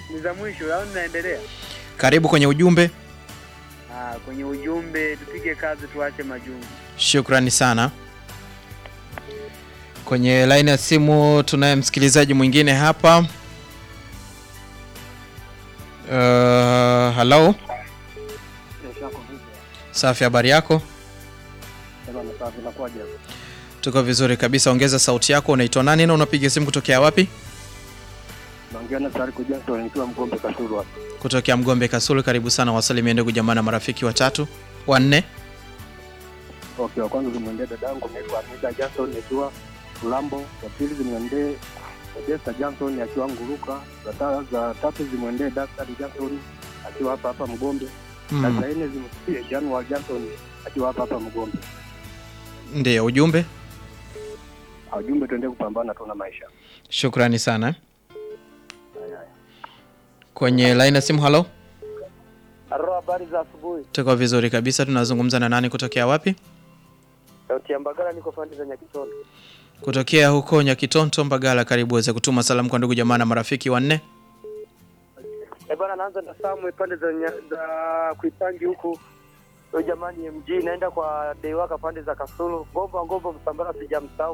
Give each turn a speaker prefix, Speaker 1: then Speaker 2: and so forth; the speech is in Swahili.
Speaker 1: ni za mwisho au ninaendelea?
Speaker 2: Karibu kwenye ujumbe.
Speaker 1: Ah, kwenye ujumbe tupige kazi tuache majungu.
Speaker 2: Shukrani sana. Kwenye laini ya simu tunaye msikilizaji mwingine hapa. Uh, hello. Safi, habari yako? Tuko vizuri kabisa. Ongeza sauti yako. Unaitwa nani na unapiga simu kutokea wapi?
Speaker 3: Naongea na Sariko Johnson nikiwa Mgombe Kasulu hapa.
Speaker 2: Kutokea Mgombe Kasulu. Karibu sana, wasalimie ndugu jamaa na marafiki watatu wanne.
Speaker 3: Okay, wa kwanza zimwendee dadangu anaitwa Anita Johnson akiwa Ulambo. Wa pili zimwendee Odessa Johnson akiwa Nguruka. Za ta- za tatu zimwendee Daktari Johnson akiwa hapa hapa Mgombe. Na
Speaker 2: Mm.
Speaker 3: za nne zimfikie January Johnson akiwa hapa hapa Mgombe.
Speaker 2: Ndiyo ujumbe.
Speaker 3: Ah, Ujumbe tuendelee kupambana tu na maisha.
Speaker 2: Shukrani sana. Kwenye laini ya simu, halo.
Speaker 1: Halo, habari za asubuhi.
Speaker 2: Tuko vizuri kabisa. Tunazungumza na nani kutokea wapi?
Speaker 1: Sauti ya Mbagala niko pande za Nyakitondo.
Speaker 2: Kutokea huko Nyakitonto, Mbagala. Karibu uweze kutuma salamu kwa ndugu jamaa na marafiki wanne.
Speaker 1: Eh bwana, naanza na Samu pande za nya, za Kuipangi huku. Yo jamani MG naenda kwa Deiwaka pande za Kasulu. Ngomba ngomba Msambara sijamsahau